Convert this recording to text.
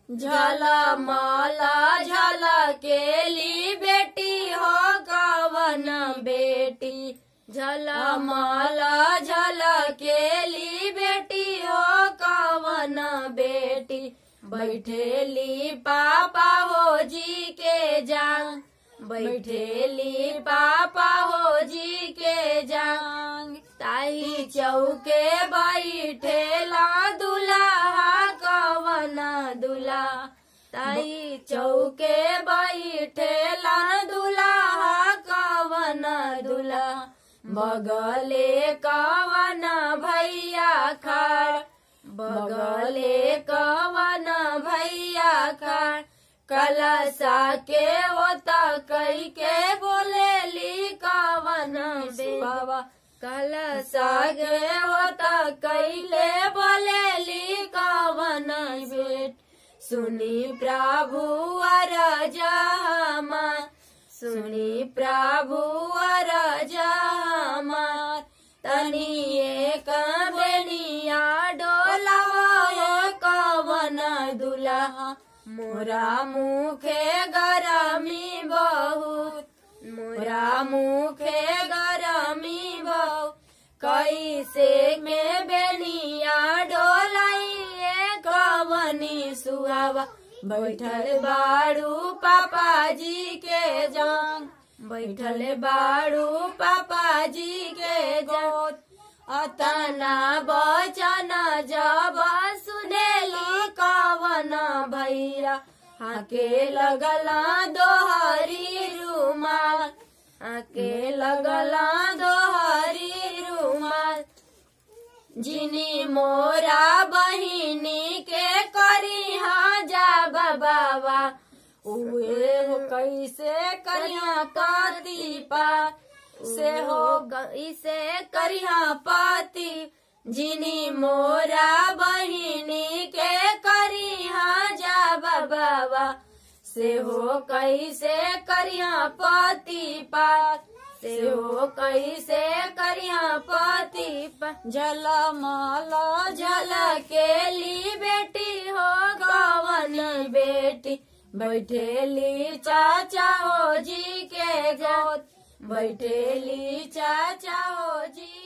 झलमला झलकेली बेटी हो कवन बेटी झलमला झलकेली बेटी हो कवन बेटी बैठेली पापा हो जी के जांग बैठेली पापा हो जी के जांग ताई चौके बैठेला दुल्हा कवन दुल्हा ताई चौके बैठेला दुल्हा कवन दुल्हा बगले कवन भैया खड़ बगले कवन भैया खड़ कलसा के होता कई के बोलेली कवन बाबा कलसा के होता कैले बोलेली कवन बेट सुनी प्रभु अर जमार सुनी प्रभु अर जमार तनी एक बेनिया डोलावा कवन दुल्हा मोरा मुखे गरमी बहुत मोरा मुखे गरमी बहुत कैसे में बेनिया डोलाइए कवनी सुहावा बैठल बाड़ू पापा जी के जांग बैठल बाड़ू पापा जी के जांग अतना बचन जब सुनेली कवन भैया हाके लगला दोहरी रुमाल आके लगला दोहरी रुमाल जिनी मोरा बहिनी के करी हाँ जा बाबा उहे हो कैसे करिया पति पा से हो कैसे करिया पति जिनी मोरा बहिनी के करी हाँ जा बाबा से हो कैसे करिया पति पात से हो कैसे करिया पति झल माला झल केली बेटी हो गवन बेटी बैठेली चाचा हो जी के गोद बैठेली चाचा हो जी